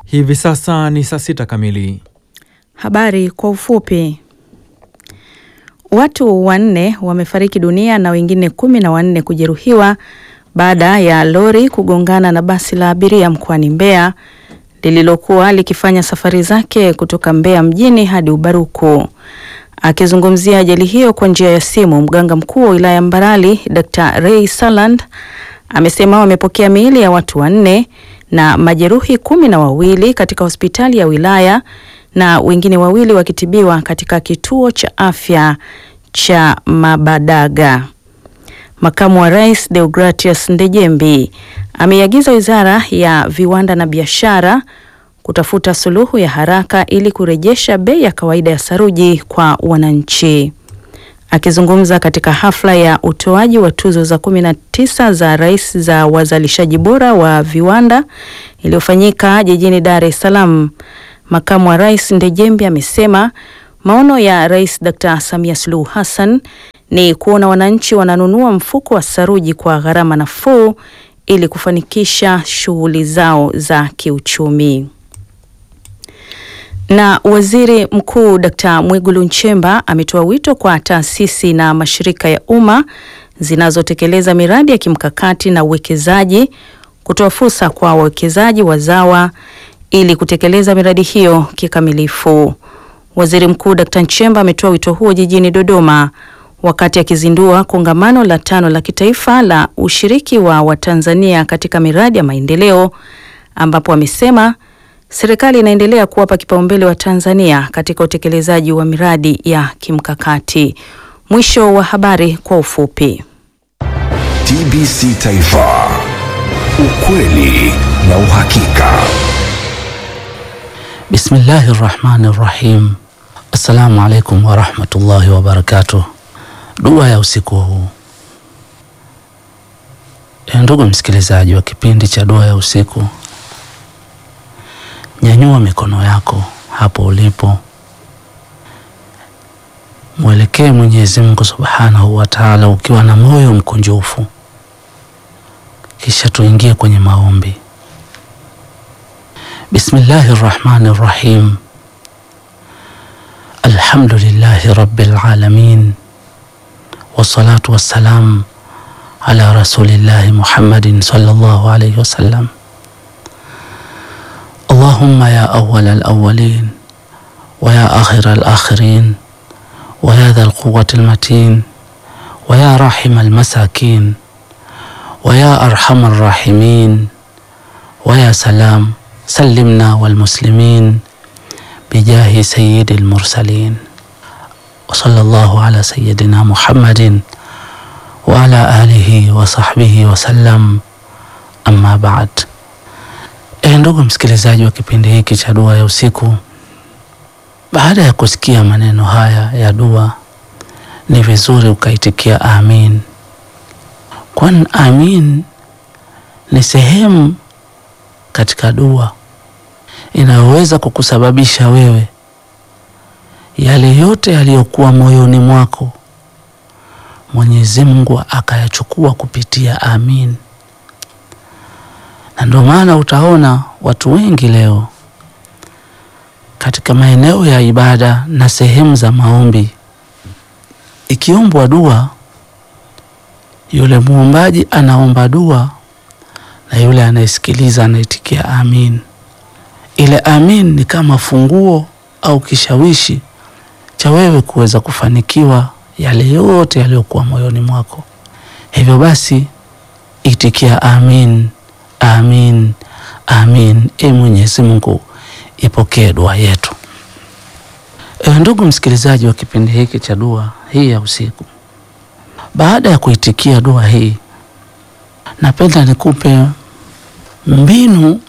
Hivi sasa ni saa sita kamili. Habari kwa ufupi. Watu wanne wamefariki dunia na wengine kumi na wanne kujeruhiwa baada ya lori kugongana na basi la abiria mkoani Mbeya lililokuwa likifanya safari zake kutoka Mbeya mjini hadi Ubaruku. Akizungumzia ajali hiyo kwa njia ya simu, mganga mkuu wa wilaya Mbarali Dr. Ray Saland amesema wamepokea miili ya watu wanne na majeruhi kumi na wawili katika hospitali ya wilaya na wengine wawili wakitibiwa katika kituo cha afya cha Mabadaga. Makamu wa Rais Deogratius Ndejembi ameiagiza Wizara ya Viwanda na Biashara kutafuta suluhu ya haraka ili kurejesha bei ya kawaida ya saruji kwa wananchi. Akizungumza katika hafla ya utoaji wa tuzo za kumi na tisa za rais za wazalishaji bora wa viwanda iliyofanyika jijini Dar es Salaam, makamu wa rais Ndejembi amesema maono ya Rais Dr. Samia Suluhu Hassan ni kuona wananchi wananunua mfuko wa saruji kwa gharama nafuu ili kufanikisha shughuli zao za kiuchumi. Na Waziri Mkuu Dkt. Mwigulu Nchemba ametoa wito kwa taasisi na mashirika ya umma zinazotekeleza miradi ya kimkakati na uwekezaji kutoa fursa kwa wawekezaji wazawa ili kutekeleza miradi hiyo kikamilifu. Waziri Mkuu Dkt. Nchemba ametoa wito huo jijini Dodoma wakati akizindua kongamano la tano la kitaifa la ushiriki wa Watanzania katika miradi ya maendeleo ambapo amesema serikali inaendelea kuwapa kipaumbele wa Tanzania katika utekelezaji wa miradi ya kimkakati. Mwisho wa habari kwa ufupi. TBC Taifa, ukweli na uhakika. Bismillahi rahmani rahim. Assalamu alaikum warahmatullahi wabarakatuh. Dua ya usiku huu. E, ndugu msikilizaji wa kipindi cha dua ya usiku, nyanyua mikono yako hapo ulipo, mwelekee Mwenyezi Mungu subhanahu wa taala ukiwa na moyo mkunjufu, kisha tuingie kwenye maombi. Bismillahi rahmani rahim. Alhamdulillahi rabbil alamin wassalatu wassalam ala rasulillahi Muhammadin sallallahu alayhi wasallam. Allahumma ya awwal alawwalin wa ya akhir alakhirin wa ya dha alquwwati almatin wa ya rahim almasakin wa ya arham arrahimin wa ya salam sallimna walmuslimin bijahi sayyidi almursalin wa sallallahu ala sayyidina Muhammadin wa ala alihi wa sahbihi wa sallam, amma ba'd. E, ndugu msikilizaji wa kipindi hiki cha dua ya usiku, baada ya kusikia maneno haya ya dua, ni vizuri ukaitikia amin, kwani amin ni sehemu katika dua inayoweza kukusababisha wewe yale yote yaliyokuwa moyoni mwako Mwenyezi Mungu akayachukua kupitia amin. Na ndio maana utaona watu wengi leo katika maeneo ya ibada na sehemu za maombi, ikiombwa dua, yule muombaji anaomba dua na yule anayesikiliza anaitikia amin. Ile amin ni kama funguo au kishawishi cha wewe kuweza kufanikiwa yale yote yaliyokuwa moyoni mwako. Hivyo basi itikia amin, amin, amin. E Mwenyezi Mungu, ipokee dua yetu. E, ndugu msikilizaji wa kipindi hiki cha dua hii ya usiku, baada ya kuitikia dua hii, napenda nikupe mbinu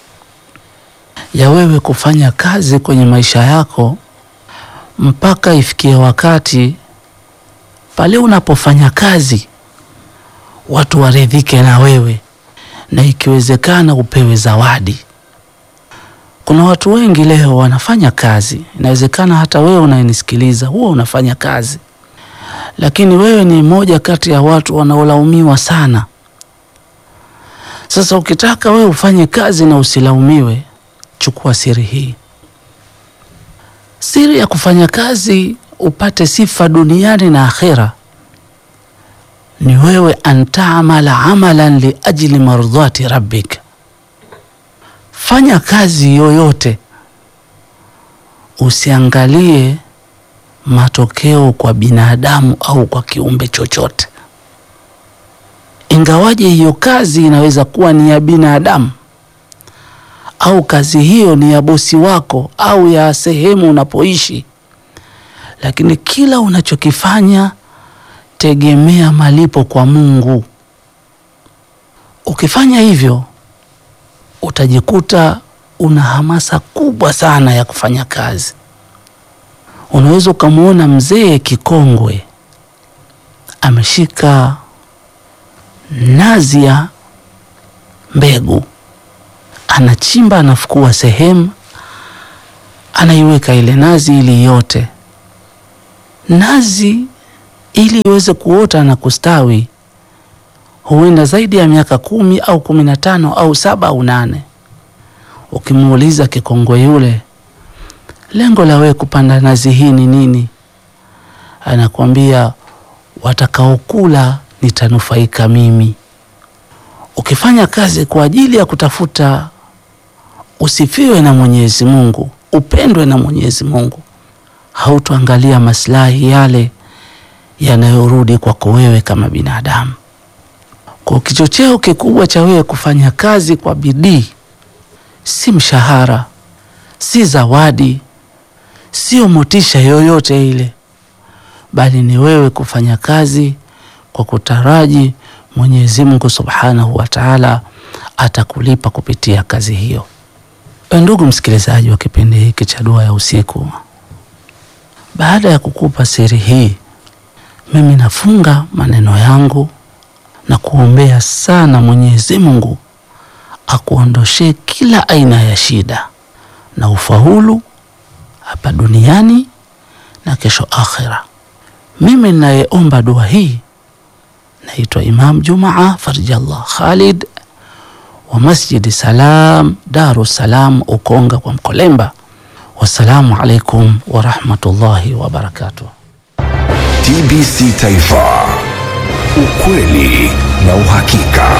ya wewe kufanya kazi kwenye maisha yako mpaka ifikie wakati pale unapofanya kazi watu waridhike na wewe, na ikiwezekana upewe zawadi. Kuna watu wengi leo wanafanya kazi, inawezekana hata wewe unayenisikiliza huwa unafanya kazi, lakini wewe ni mmoja kati ya watu wanaolaumiwa sana. Sasa ukitaka wewe ufanye kazi na usilaumiwe, chukua siri hii. Siri ya kufanya kazi upate sifa duniani na akhera ni wewe antaamala amalan liajli mardhati rabbik. Fanya kazi yoyote, usiangalie matokeo kwa binadamu au kwa kiumbe chochote, ingawaje hiyo kazi inaweza kuwa ni ya binadamu au kazi hiyo ni ya bosi wako au ya sehemu unapoishi, lakini kila unachokifanya tegemea malipo kwa Mungu. Ukifanya hivyo, utajikuta una hamasa kubwa sana ya kufanya kazi. Unaweza ukamwona mzee kikongwe ameshika nazi ya mbegu, anachimba, anafukua sehemu, anaiweka ile nazi ili yote nazi ili iweze kuota na kustawi huenda zaidi ya miaka kumi au kumi na tano au saba au nane. Ukimuuliza kikongwe yule, lengo la wewe kupanda nazi hii ni nini? Anakuambia, watakaokula nitanufaika mimi. Ukifanya kazi kwa ajili ya kutafuta usifiwe na Mwenyezi Mungu, upendwe na Mwenyezi Mungu, hautoangalia maslahi yale yanayorudi kwako wewe kama binadamu. Kwa kichocheo kikubwa cha wewe kufanya kazi kwa bidii si mshahara, si zawadi, sio motisha yoyote ile, bali ni wewe kufanya kazi kwa kutaraji Mwenyezi Mungu Subhanahu wa Ta'ala atakulipa kupitia kazi hiyo. Ndugu msikilizaji wa kipindi hiki cha Dua ya Usiku, baada ya kukupa siri hii mimi nafunga maneno yangu na kuombea sana Mwenyezi Mungu akuondoshee kila aina ya shida na ufaulu hapa duniani na kesho akhira. Mimi ninayeomba dua hii naitwa Imam Jumaa Farjallah Khalid wa Masjidi Salam Daru Salam Ukonga kwa Mkolemba. Wassalamu alaikum warahmatullahi wabarakatuh. TBC Taifa, ukweli na uhakika.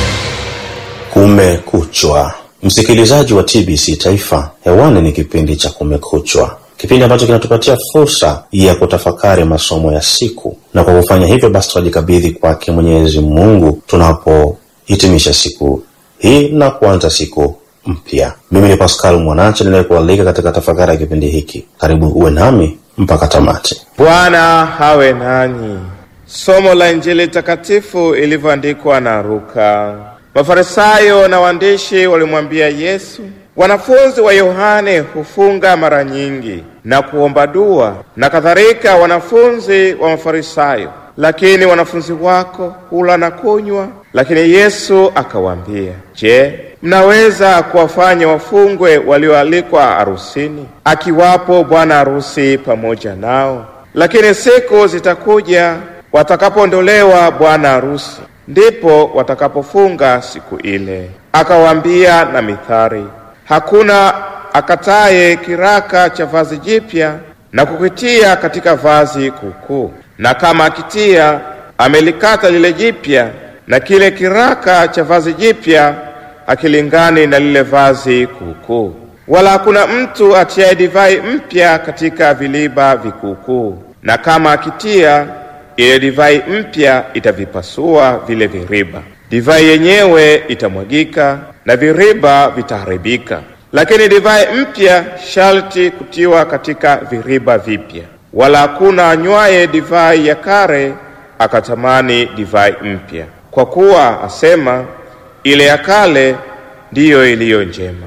Kumekuchwa, msikilizaji wa TBC Taifa, hewani ni kipindi cha Kumekuchwa, kipindi ambacho kinatupatia fursa ya kutafakari masomo ya siku, na kwa kufanya hivyo basi tunajikabidhi kwake Mwenyezi Mungu tunapohitimisha siku hii na kuanza siku mpya. Mimi ni Pascal Mwanache ninayekualika katika tafakari ya kipindi hiki. Karibu uwe nami mpaka tamati. Bwana hawe nanyi. Somo la Injili takatifu ilivyoandikwa na Luka. Mafarisayo na waandishi walimwambia Yesu, wanafunzi wa Yohane hufunga mara nyingi na kuomba dua na kadhalika wanafunzi wa Mafarisayo, lakini wanafunzi wako hula na kunywa. Lakini Yesu akawaambia, je, mnaweza kuwafanya wafungwe walioalikwa harusini, akiwapo bwana harusi pamoja nao? Lakini siku zitakuja watakapoondolewa bwana harusi, ndipo watakapofunga siku ile. Akawaambia na mithali, hakuna akataye kiraka cha vazi jipya na kukitia katika vazi kuukuu, na kama akitia, amelikata lile jipya, na kile kiraka cha vazi jipya akilingani na lile vazi kuukuu. Wala hakuna mtu atiaye divai mpya katika viliba vikuukuu, na kama akitia ile divai mpya itavipasua vile viriba, divai yenyewe itamwagika na viriba vitaharibika. Lakini divai mpya sharti kutiwa katika viriba vipya. Wala hakuna anywaye divai ya kale akatamani divai mpya, kwa kuwa asema, ile ya kale ndiyo iliyo njema.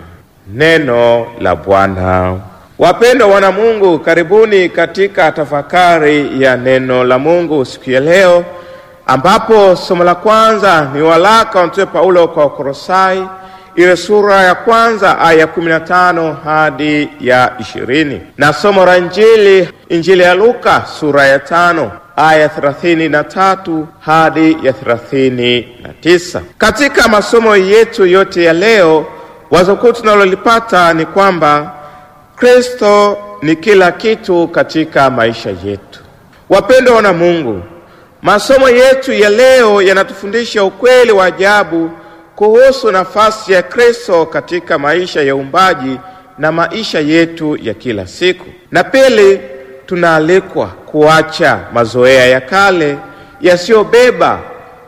Neno la Bwana. Wapendwa wana Mungu, karibuni katika tafakari ya neno la Mungu siku ya leo, ambapo somo la kwanza ni waraka wa Mtume Paulo kwa Wakolosai, ile sura ya kwanza aya ya kumi na tano hadi ya ishirini na somo la Injili, Injili ya Luka sura ya tano aya ya thelathini na tatu hadi ya thelathini na tisa. Katika masomo yetu yote ya leo Wazo kuu tunalolipata ni kwamba Kristo ni kila kitu katika maisha yetu. Wapendwa wana Mungu, masomo yetu ya leo yanatufundisha ukweli wa ajabu kuhusu nafasi ya Kristo katika maisha ya uumbaji na maisha yetu ya kila siku. Na pili, tunaalikwa kuacha mazoea ya kale yasiyobeba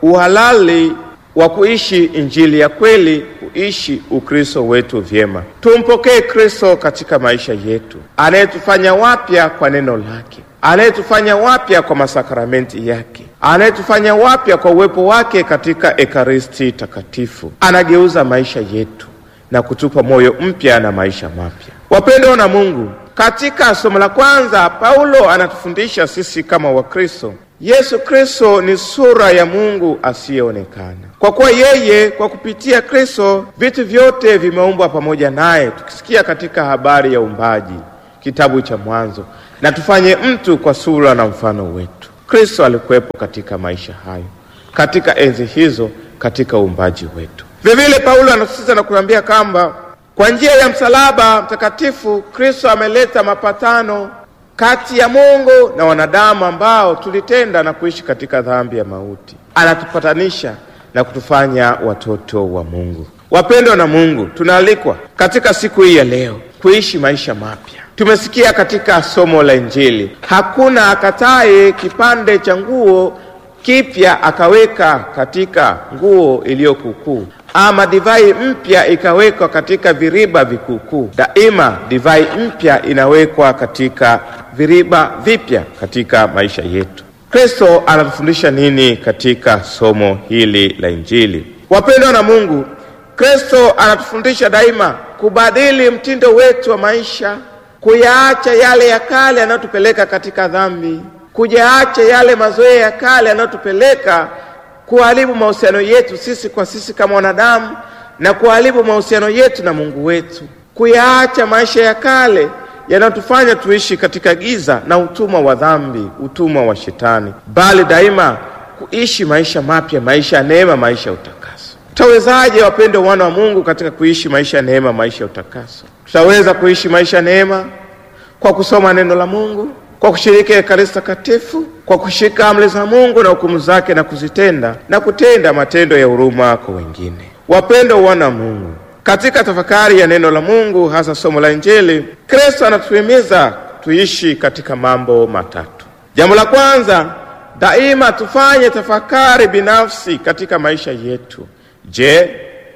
uhalali wa kuishi injili ya kweli, kuishi Ukristo wetu vyema. Tumpokee Kristo katika maisha yetu, anayetufanya wapya kwa neno lake, anayetufanya wapya kwa masakramenti yake, anayetufanya wapya kwa uwepo wake katika Ekaristi Takatifu. Anageuza maisha yetu na kutupa moyo mpya na maisha mapya. Wapendwa na Mungu, katika somo la kwanza Paulo anatufundisha sisi kama Wakristo Yesu Kristo ni sura ya Mungu asiyeonekana. Kwa kuwa yeye, kwa kupitia Kristo, vitu vyote vimeumbwa pamoja naye, tukisikia katika habari ya uumbaji, kitabu cha Mwanzo, na tufanye mtu kwa sura na mfano wetu. Kristo alikuwepo katika maisha hayo, katika enzi hizo, katika uumbaji wetu. Vilevile Paulo anasisitiza na kuambia kwamba kwa njia ya msalaba mtakatifu Kristo ameleta mapatano kati ya Mungu na wanadamu ambao tulitenda na kuishi katika dhambi ya mauti. Anatupatanisha na kutufanya watoto wa Mungu. Wapendwa na Mungu, tunaalikwa katika siku hii ya leo kuishi maisha mapya. Tumesikia katika somo la Injili, hakuna akataye kipande cha nguo kipya akaweka katika nguo iliyokukuu ama divai mpya ikawekwa katika viriba vikuukuu. Daima divai mpya inawekwa katika viriba vipya katika maisha yetu. Kristo anatufundisha nini katika somo hili la Injili? Wapendwa na Mungu, Kristo anatufundisha daima kubadili mtindo wetu wa maisha, kuyaacha yale ya kale yanayotupeleka katika dhambi, kuyaacha yale mazoea ya kale yanayotupeleka kuharibu mahusiano yetu sisi kwa sisi kama wanadamu na kuharibu mahusiano yetu na Mungu wetu, kuyaacha maisha ya kale yanayotufanya tuishi katika giza na utumwa wa dhambi, utumwa wa Shetani, bali daima kuishi maisha mapya, maisha ya neema, maisha ya utakaso. Tutawezaje, wapendwa wana wa Mungu, katika kuishi maisha ya neema, maisha ya utakaso? Tutaweza kuishi maisha ya neema kwa kusoma neno la Mungu, kwa kushiriki Ekaristi Takatifu, kwa kushika amri za Mungu na hukumu zake na kuzitenda na kutenda matendo ya huruma kwa wengine. Wapendwa wana wa Mungu, katika tafakari ya neno la Mungu, hasa somo la Injili, Kristo anatuhimiza tuishi katika mambo matatu. Jambo la kwanza, daima tufanye tafakari binafsi katika maisha yetu. Je,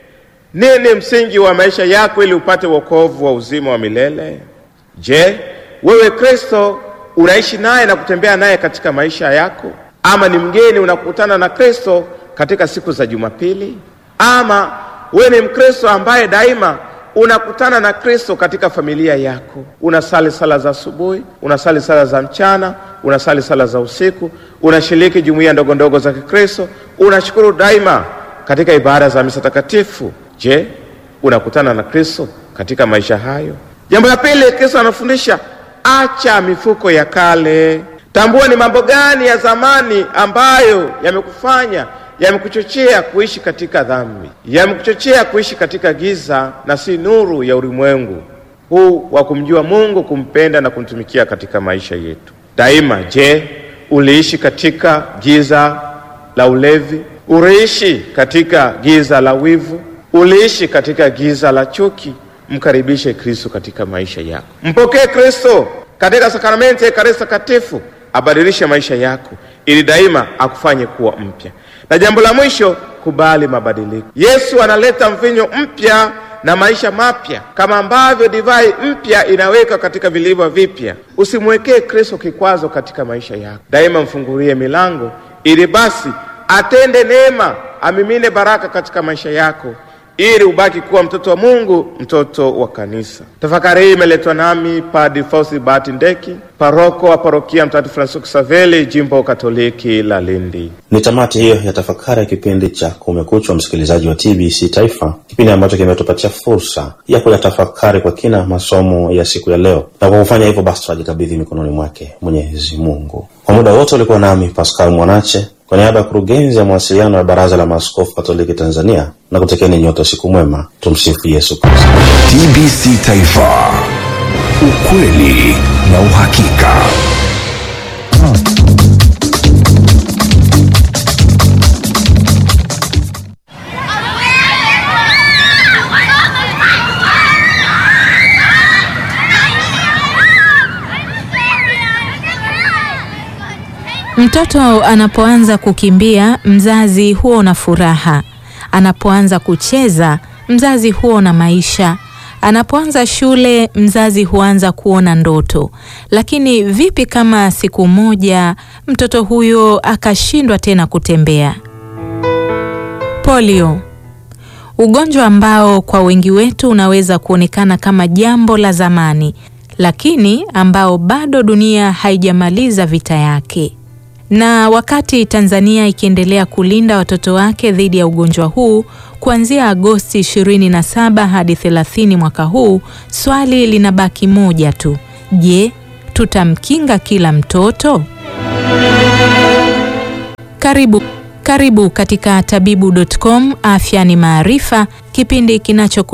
nini msingi wa maisha yako ili upate wokovu wa uzima wa milele? Je, wewe Kristo unaishi naye na kutembea naye katika maisha yako, ama ni mgeni unakutana na Kristo katika siku za Jumapili? Ama wewe ni Mkristo ambaye daima unakutana na Kristo katika familia yako, unasali sala za asubuhi, unasali sala za mchana, unasali sala za usiku, unashiriki jumuiya ndogo ndogo za Kikristo, unashukuru daima katika ibada za misa takatifu. Je, unakutana na Kristo katika maisha hayo? Jambo la pili, Kristo anafundisha acha mifuko ya kale. Tambua ni mambo gani ya zamani ambayo yamekufanya yamekuchochea kuishi katika dhambi, yamekuchochea kuishi katika giza na si nuru ya ulimwengu huu wa kumjua Mungu, kumpenda na kumtumikia katika maisha yetu daima. Je, uliishi katika giza la ulevi? Uliishi katika giza la wivu? Uliishi katika giza la chuki? Mkaribishe Kristo katika maisha yako, mpokee Kristo katika sakramenti ya Ekaristi Takatifu, abadilishe maisha yako ili daima akufanye kuwa mpya. Na jambo la mwisho, kubali mabadiliko. Yesu analeta mvinyo mpya na maisha mapya, kama ambavyo divai mpya inaweka katika vilivyo vipya. Usimwekee Kristo kikwazo katika maisha yako, daima mfungulie milango ili basi atende neema, amimine baraka katika maisha yako ili ubaki kuwa mtoto wa Mungu, mtoto wa kanisa. Tafakari hii imeletwa nami Padre Fausti Bahati Ndeki, paroko wa parokia Mtakatifu Francisco Saveli, jimbo Katoliki la Lindi. Ni tamati hiyo ya tafakari ya kipindi cha Kumekucha, msikilizaji wa TBC Taifa, kipindi ambacho kimetupatia fursa ya kuyatafakari kwa kina masomo ya siku ya leo, na kwa kufanya hivyo basi tunajikabidhi mikononi mwake Mwenyezi Mungu. Kwa muda wote ulikuwa nami Pascal Mwanache Kwa niaba ya kurugenzi ya mawasiliano ya Baraza la Maaskofu Katoliki Tanzania na kutekeni nyote usiku mwema. Tumsifu Yesu Kristo. TBC Taifa, ukweli na uhakika. Mtoto anapoanza kukimbia, mzazi huwa na furaha. Anapoanza kucheza, mzazi huwa na maisha. Anapoanza shule, mzazi huanza kuona ndoto. Lakini vipi kama siku moja mtoto huyo akashindwa tena kutembea? Polio, ugonjwa ambao kwa wengi wetu unaweza kuonekana kama jambo la zamani, lakini ambao bado dunia haijamaliza vita yake. Na wakati Tanzania ikiendelea kulinda watoto wake dhidi ya ugonjwa huu kuanzia Agosti 27 hadi 30 mwaka huu, swali linabaki moja tu. Je, tutamkinga kila mtoto? Karibu karibu katika tabibu.com, afya ni maarifa, kipindi kinacho